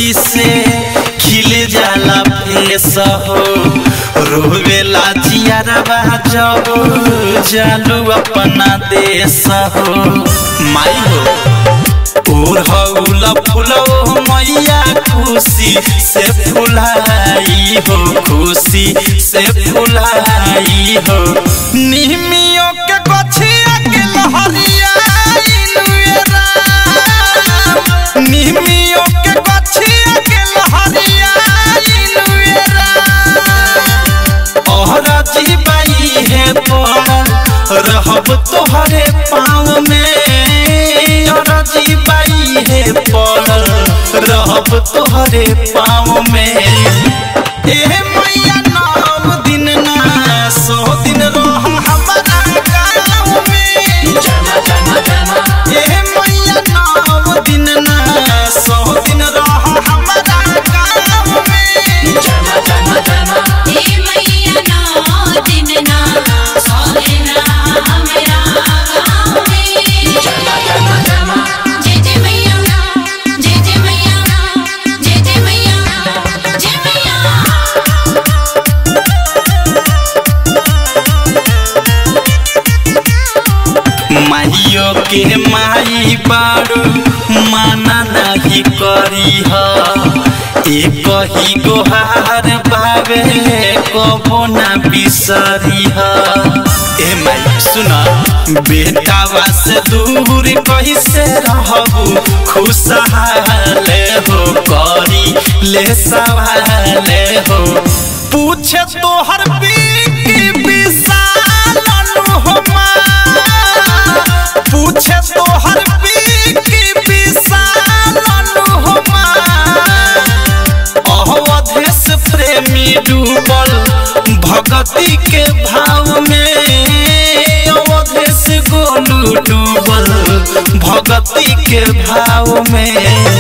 खुशी से खिल जाला फेस हो रोवेला जियारबा जब जालू अपना देश हो माई हो ओढ़ौल फुलो मैया खुशी से फुलाई हो खुशी से फुलाई हो निमियों के गछिया के लहरिया निमियों के गछिया के लहरिया ओहरा जीवाई है पड़ल रहब तोहरे पाँव में ओहरा जीवाई है पड़ल रहब तोहरे पाँव में ए मैया नौ दिन ना सौ दिन रह हमारा गाँव में ए मैया नौ दिन ना सौ दिन रह हमारा गाँव में हे मैया नौ दिन ना सौ दिन हमरा गाँव में जय जय मैया जय जय मैया जय जय मैया जय मैया माइयो के माई बारू माना नहीं करी एक ही गोहार बाबे कबो ना बिसरी ए माई सुना बेटावा से दूर कैसे रहबू खुशहाल हो करी ले सवाल हो पूछे तोहर पी विशाल हो पूछे तो हर पी की विशाल अनुहमा अवधेश प्रेमी डूबल भगती के भाव में अवधेश गोलू डूबल भगती के भाव में